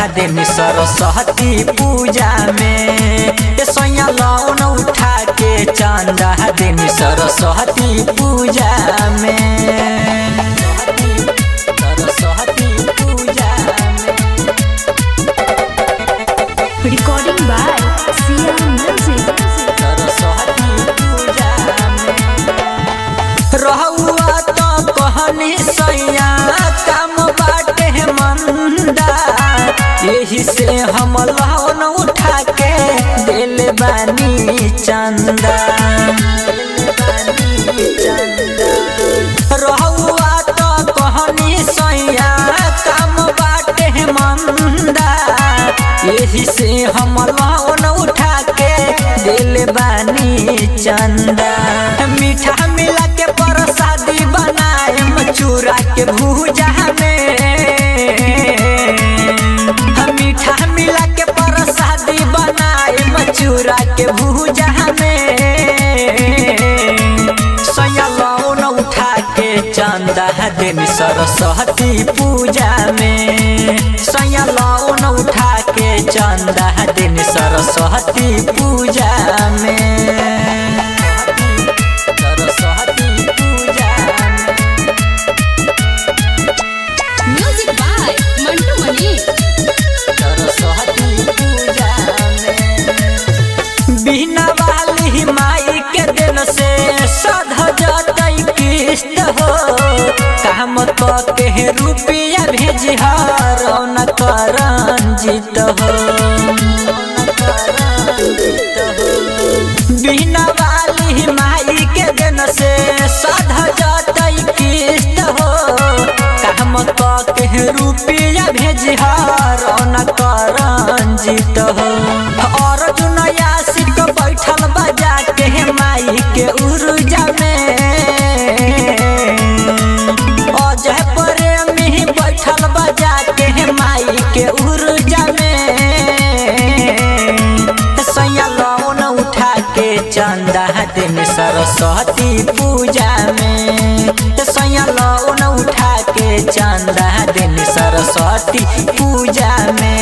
दिन सरस्वती पूजा में ए सैया लौन उठा के चंदा दिन सरस्वती पूजा में सरस्वती पूजा में Recording by Sia Music. Saraswati पूजा में रहुआ तो कहनी सैया काम बाटे मंदा यही से हम लौन उठा के दिल बानी चंदा रहुआ तो कहनी सैया काम बाटे मंदा यही से हम लौन उठा के दिल बानी चंदा मीठा मिला के प्रसादी बनाए चूरा के भूजा में हम मीठा मिला के प्रसादी बनाए मचूरा के भूजा में सैया लौन उठा के चंदा दिन सरस्वती पूजा में सैया लौन उठा के चंदा दिन सरस्वती पूजा में सरस्वती पूजा में Music by Mantu Mani. Saraswati पूजा में बिना वाली माई के दिन से सध जतई किस्त हो काम तो के रुपया भेज रौन करंजित हो बिना वाली माई के दिन से सध जतई किस्त हो काम तो के रुपया भेज रौन करंजित हो और जुनया सिक बैठल बजा के माई के उर्जा में अजय प्रेमी बैठल बजा के माई के उर्जा में सैया लौन उठा के चंदा दिन सरस्वती पूजा में सैया लौन उठा के चंदा दिन सरस्वती पूजा में